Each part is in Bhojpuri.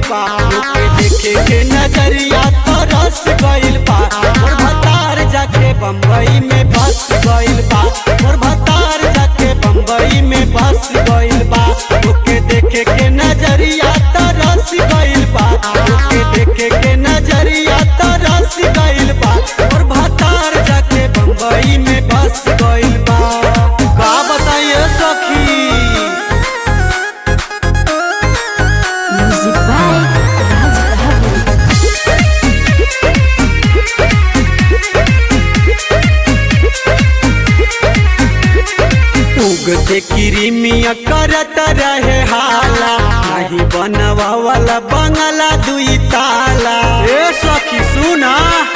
बा ओके देखे के नजरिया तरस गइल बा मोर भतार जाके बम्बई में बस गइल बा मोर भतार जाके बम्बई में बस गइल बा ओके देखे के नजरिया तरस गइल बा ओके देखे के नजरिया तरस गइल बा मोर भतार जाके बम्बई में बस गइल बा का बताइए सखी Music by Raj Bahadur. उगते किरिमिया करत रहे हाला नहीं बनवा वाला बंगला दुई ताला ए सखी सुना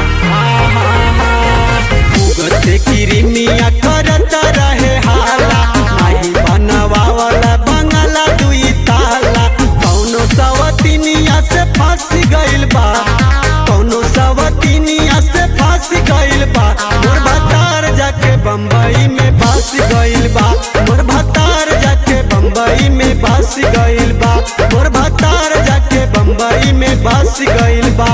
उगते किरिमिया करत रहे हाला नहीं बनवा वाला बंगला दुई ताला कौनो सवतिनिया से फंस गइल बा कौनो सवतिनिया से फंस गइल बा मोर भतार जाके बम्बई में बस गइल बा मोर भतार जाके बम्बई में बस गइल बा मोर भतार जाके बम्बई में बस गइल बा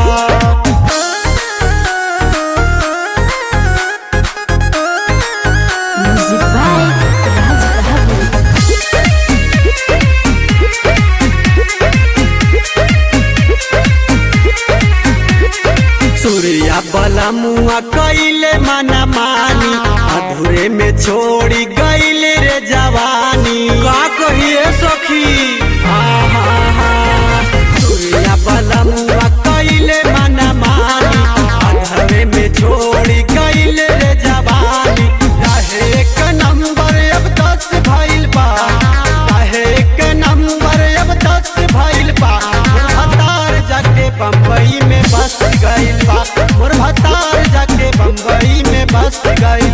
Music by Raj Bahadur. Surya बला मुआ कैले मना मानी अधूरे में छोड़ी गईले रे जवानी का कहिए सखी सूर्या बला मुआ कैले मना मानी अधूरे में छोड़ी गईले रे जवानी रहे एक नंबर अब दस भइल बा रहे एक नंबर अब दस भइल बा मोर भतार जाके बम्बई में बस गइल बा मोर भतार जाके बम्बई में बस गइल